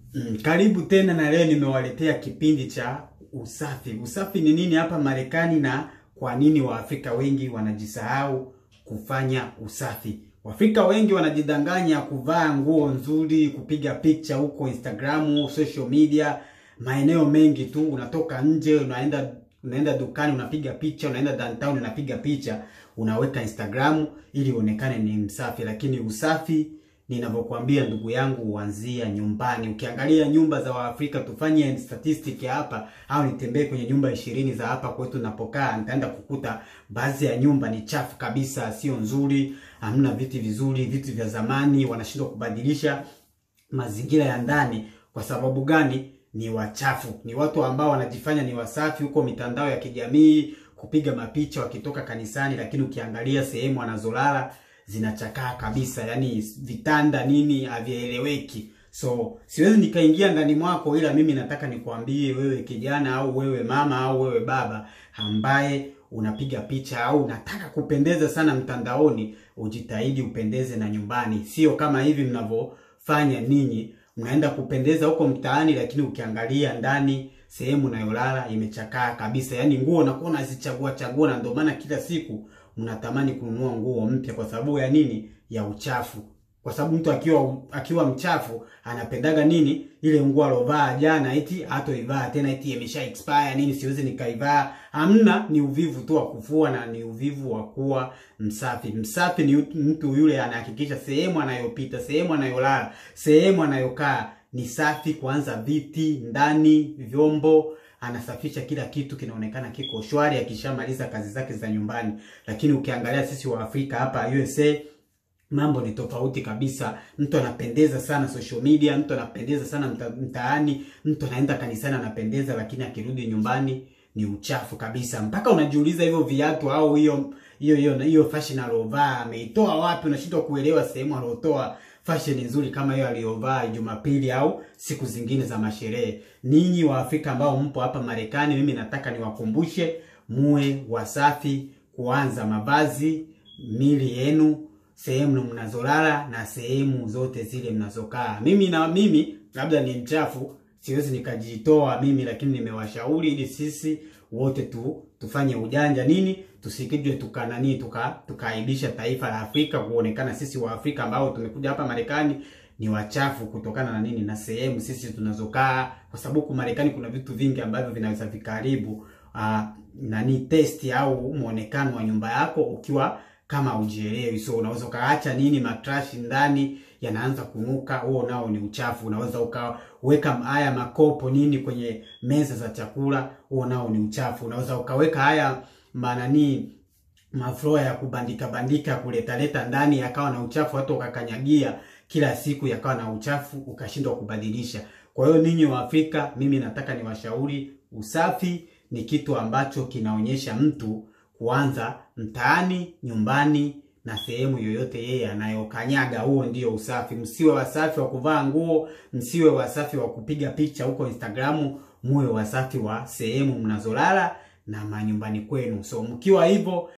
Mm, karibu tena na leo nimewaletea kipindi cha usafi. Usafi ni nini hapa Marekani na kwa nini Waafrika wengi wanajisahau kufanya usafi? Waafrika wengi wanajidanganya kuvaa nguo nzuri, kupiga picha huko Instagram, social media, maeneo mengi tu. Unatoka nje, unaenda unaenda dukani, unapiga picha, unaenda downtown, unapiga picha, unaweka Instagram ili uonekane ni msafi, lakini usafi ninavyokuambia ndugu yangu, huanzia nyumbani. Ukiangalia nyumba za Waafrika, tufanye statistic hapa au nitembee kwenye nyumba ishirini za hapa kwetu napokaa, nitaenda kukuta baadhi ya nyumba ni chafu kabisa, sio nzuri, hamna viti vizuri, viti vya zamani, wanashindwa kubadilisha mazingira ya ndani. Kwa sababu gani? Ni wachafu, ni watu ambao wanajifanya ni wasafi huko mitandao ya kijamii, kupiga mapicha wakitoka kanisani, lakini ukiangalia sehemu wanazolala zinachakaa kabisa, yani vitanda nini havieleweki. So siwezi nikaingia ndani mwako, ila mimi nataka nikwambie wewe kijana au wewe mama au wewe baba ambaye unapiga picha au unataka kupendeza sana mtandaoni, ujitahidi upendeze na nyumbani, sio kama hivi mnavyofanya ninyi. Mnaenda kupendeza huko mtaani, lakini ukiangalia ndani sehemu unayolala imechakaa kabisa, yani nguo unakuwa unazichagua chagua, na ndio maana kila siku mnatamani kununua nguo mpya. Kwa sababu ya nini? Ya uchafu. Kwa sababu mtu akiwa akiwa mchafu anapendaga nini? Ile nguo alovaa jana eti hatoivaa tena, eti imesha expire nini, siwezi nikaivaa. Hamna, ni uvivu tu wa kufua na ni uvivu wa kuwa msafi. Msafi ni mtu yule anahakikisha sehemu anayopita, sehemu anayolala, sehemu anayokaa ni safi, kuanza viti, ndani, vyombo anasafisha kila kitu kinaonekana kiko shwari akishamaliza kazi zake za nyumbani. Lakini ukiangalia sisi wa Afrika hapa USA mambo ni tofauti kabisa. Mtu anapendeza sana social media, mtu anapendeza sana mta, mtaani, mtu anaenda kanisani anapendeza, lakini akirudi nyumbani ni uchafu kabisa, mpaka unajiuliza hivyo viatu au hiyo hiyo hiyo hiyo fashion aliyovaa ameitoa wapi? Unashindwa kuelewa sehemu aliyotoa fashion nzuri kama hiyo aliyovaa Jumapili au siku zingine za masherehe. Ninyi wa Afrika ambao mpo hapa Marekani, mimi nataka niwakumbushe muwe wasafi, kuanza mavazi, mili yenu, sehemu mnazolala na sehemu zote zile mnazokaa. Mimi na mimi labda ni mchafu, siwezi nikajitoa mimi, lakini nimewashauri ili sisi wote tu tufanye ujanja nini, tusikijwe tukanani tuka tukaaibisha taifa la Afrika, kuonekana sisi wa Afrika ambao tumekuja hapa Marekani ni wachafu kutokana na nini, na sehemu sisi tunazokaa, kwa sababu huku Marekani kuna vitu vingi ambavyo vinaweza vikaribu uh, nani testi au muonekano wa nyumba yako ukiwa kama ujielewi. So unaweza ukaacha nini matrashi ndani yanaanza kunuka, huo nao ni uchafu. Unaweza ukaweka haya makopo nini kwenye meza za chakula, huo nao ni uchafu. Unaweza ukaweka haya manani mafloa ya kubandika bandika kuleta leta ndani yakawa na uchafu, hata ukakanyagia kila siku yakawa na uchafu, ukashindwa kubadilisha. Kwa hiyo ninyi wa Afrika, mimi nataka niwashauri, usafi ni kitu ambacho kinaonyesha mtu kuanza mtaani, nyumbani na sehemu yoyote yeye anayokanyaga. Huo ndio usafi. Msiwe wasafi wa kuvaa nguo, msiwe wasafi wa kupiga picha huko Instagram, muwe wasafi wa sehemu mnazolala na manyumbani kwenu. So mkiwa hivyo,